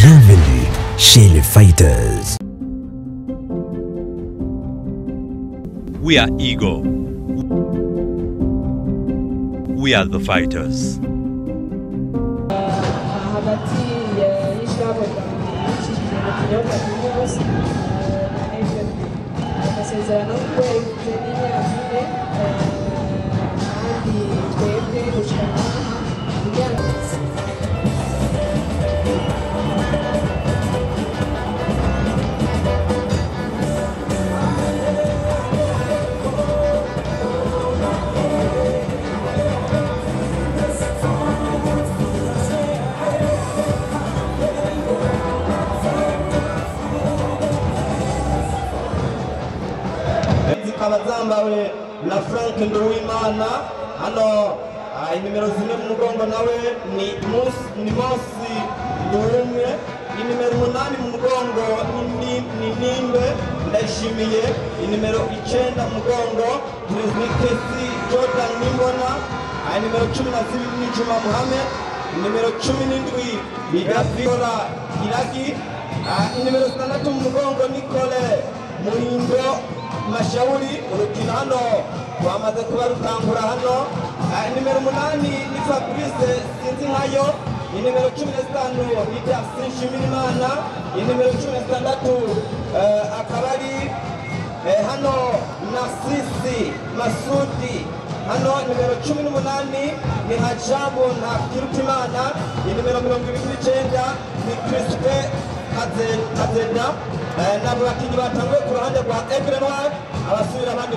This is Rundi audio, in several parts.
Bienvenue chez les Fighters. We are Ego. We are the fighters. hagati y'ishyirahamwe ryicishije mu kinyobwa cy'umunsi na fpr amasezerano y'ukwezi n'imyaka ine kandi twebwe gushyira aha kugira ngo zikaba zambawe na frank nduwimana hano ah, inimero zimwe mu mugongo nawe ni Mus- ni mosi nduwumwe inimero umunani mu mugongo ni- ni- ni nimbe ndayishimiye inimero icenda mu mugongo ni kesi jordan nimbona Ah, inimero cumi na zibiri ni juma muhamed inimero cumi n'indwi ni gaviola iragi Ah, inimero zitandatu mu mugongo nikole muhindo mashauri urukino hano rwamaze kuba rutangura hano Ah, nimero umunani ni fabrice sinzi nkayo inimero cumi na zitanu ni jackson nshimirimana inimero cumi na zitandatu eh, akaba ari eh, hano nasisi masudi hano nimero cumi n'umunani ni hajabu nta kirutimana inimero mirongo ibiri n'icenda ni crispe kazeda Eh, nabo bakinnyi batanguye ku ruhande rwa Aigle Noir abasubira abandi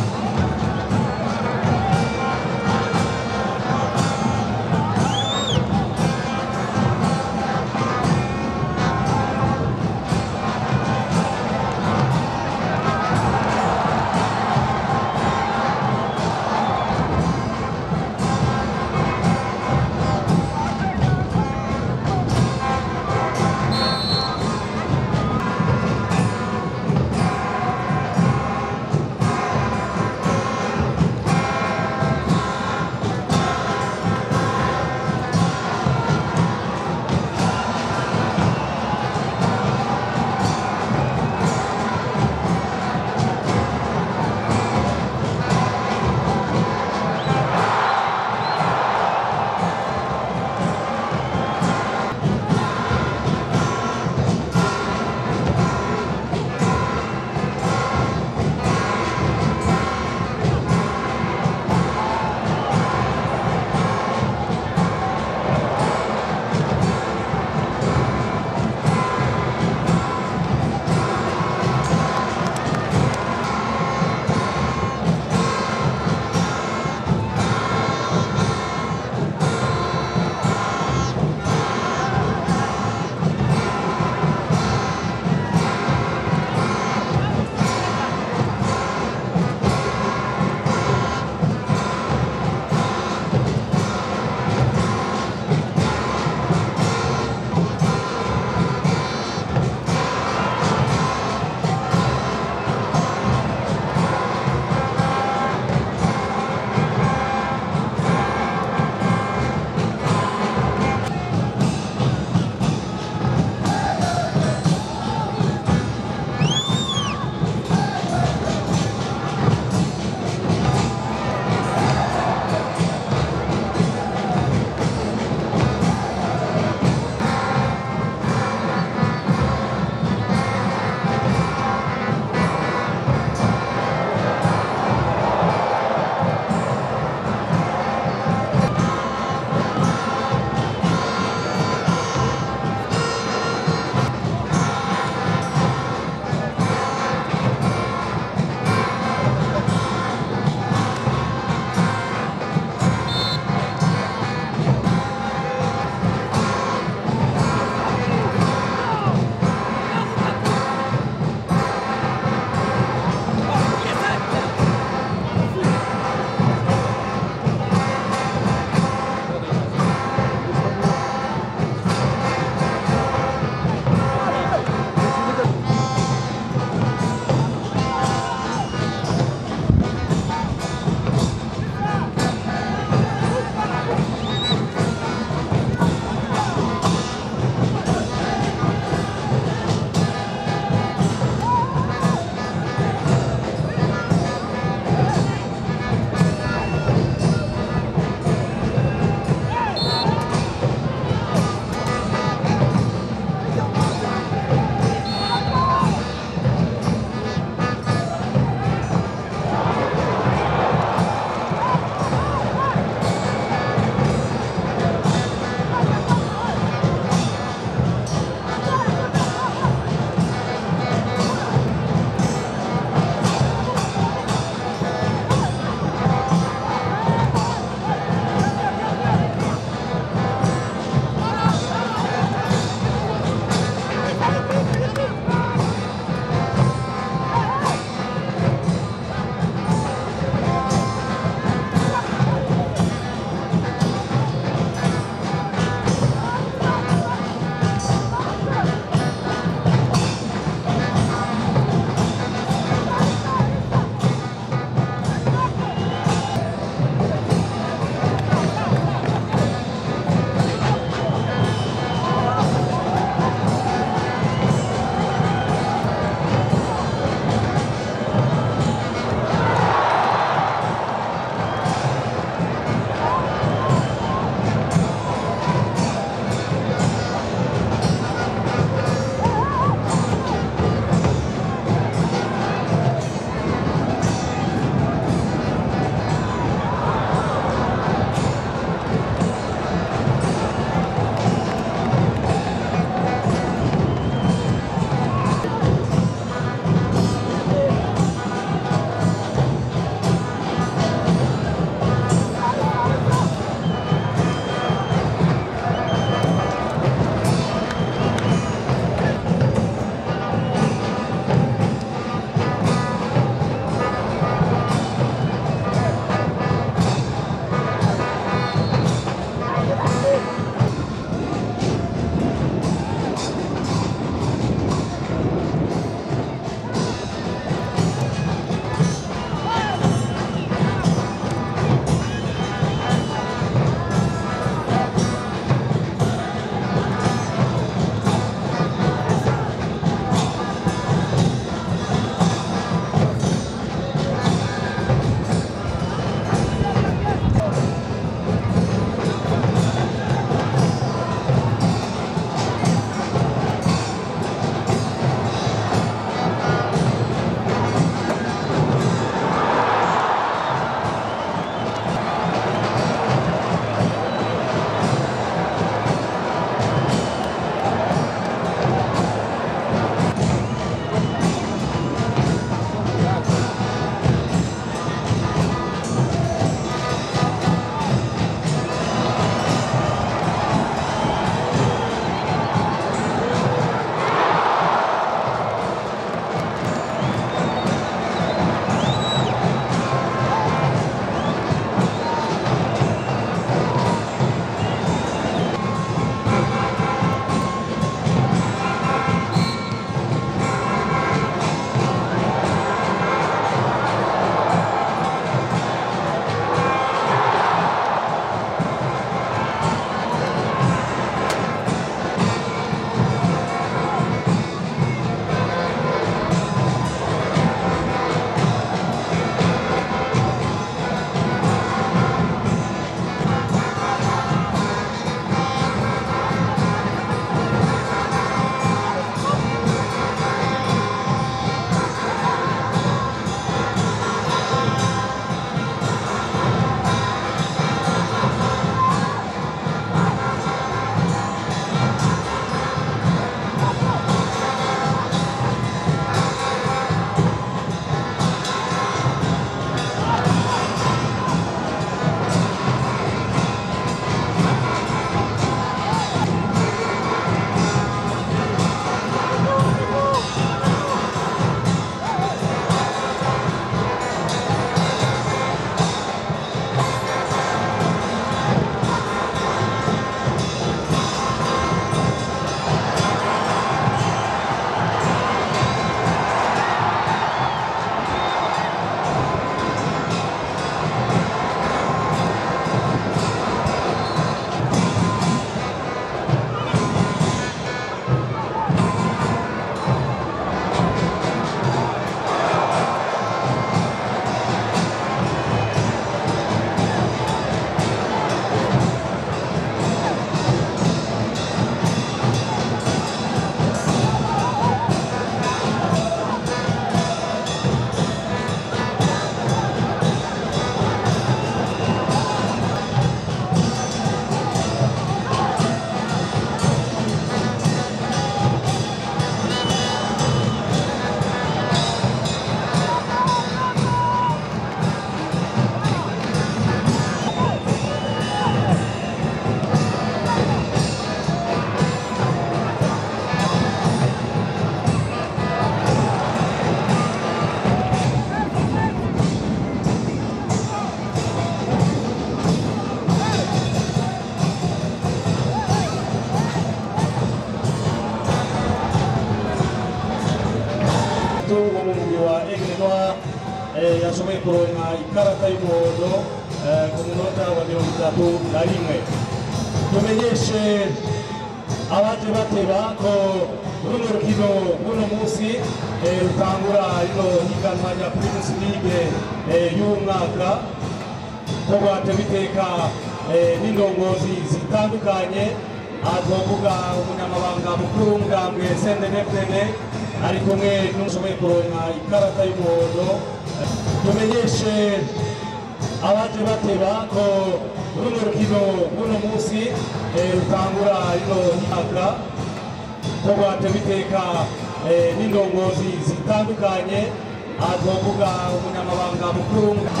mu mugwi wa Aigle Noir eh, yashoboye kuronka ikarata y'umuhondo eh, ku munota wa mirongo itatu na rimwe tumenyeshe abaje bateba ko runo rukino runo munsi eh, rutangura rino higanwa rya Primus League eh, y'umwaka ko rwatewe iteka eh, n'indongozi zitandukanye aha twavuga umunyamabanga mukuru w'umugambwe SNDD-FDD ari kumwe n'ushoboye kuronka ikarata y'umuhondo Eh, tumenyeshe abaje bateba ko runo rukino runo munsi eh, rutangura rino mwaka ko rwatewe iteka eh, n'indongozi zitandukanye aha twavuga umunyamabanga mukuru w'umugambwe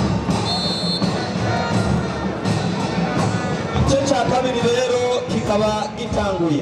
igice cya kabiri rero kikaba gitanguye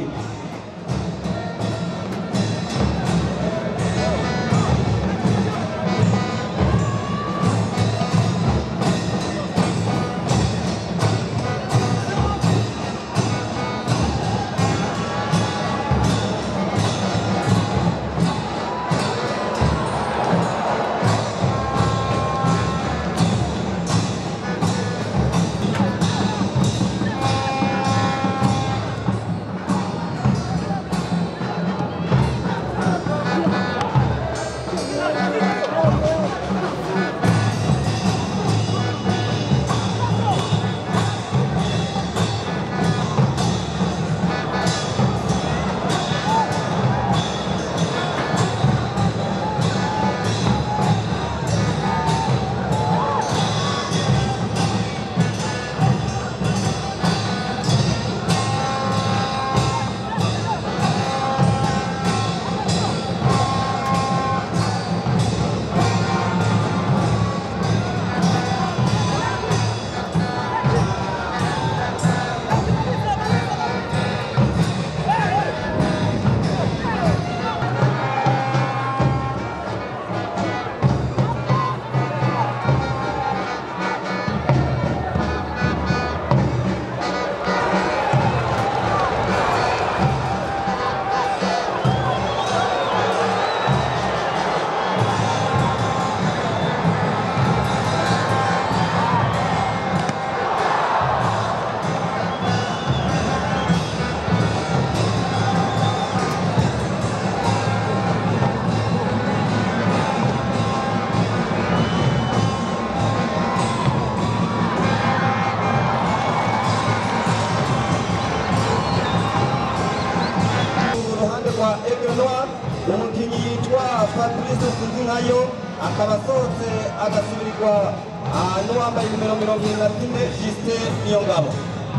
uruhande rwa Aigle Noir umukinnyi yitwa Fabrice Sinzinkayo akaba asohotse agasubirirwa ah, n'uwambaye nimero mirongo irindwi na zine Justin Niyongabo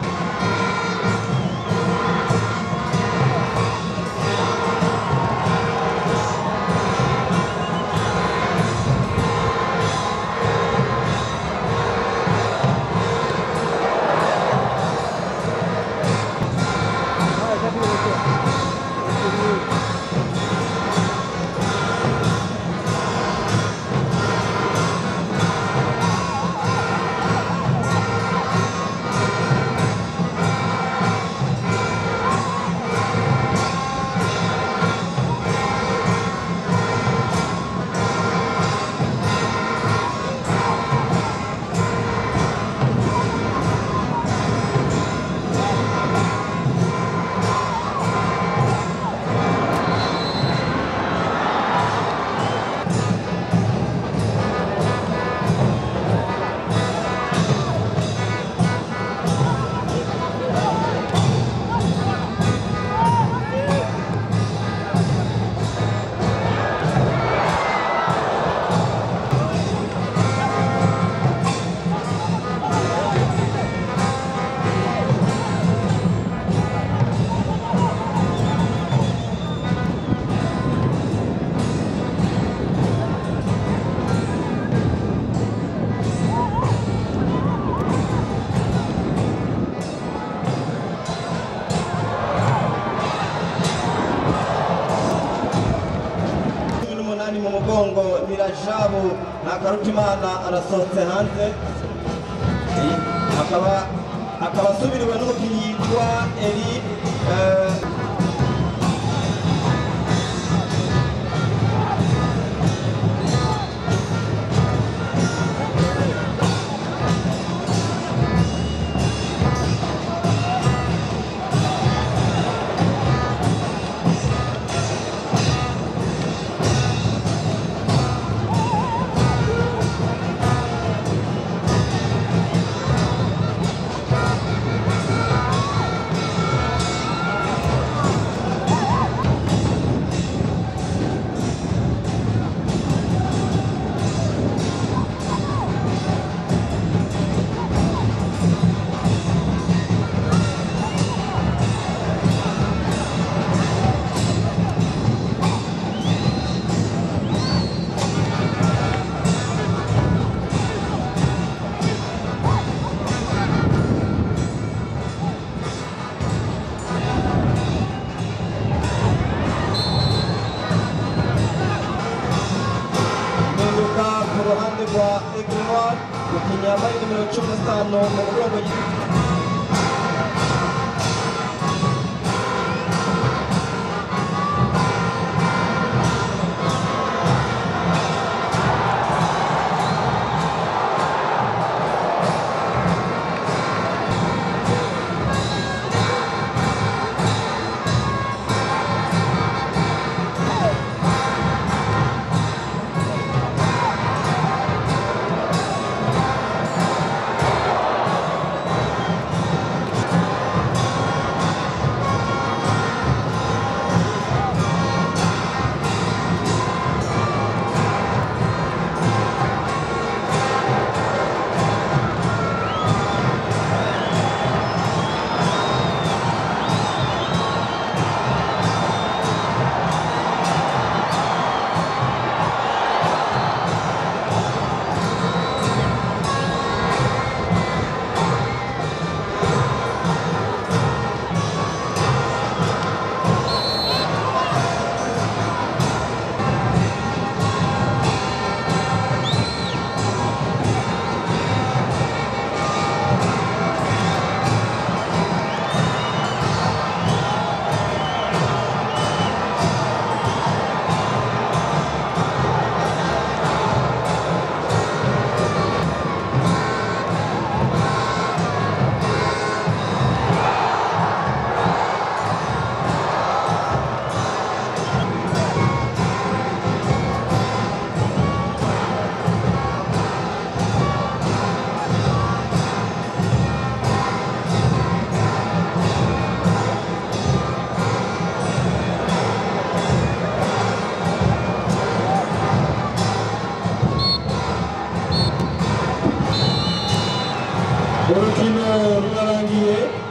cumi n'umunani mu mugongo nirajabu na karutimana arasohotse hanze Eh, akaba akaba asubiriwe n'umukinnyi yitwa eri eh, umukinnyi yambaye nimero cumi na zitanu mu mugongo urukino rurarangiye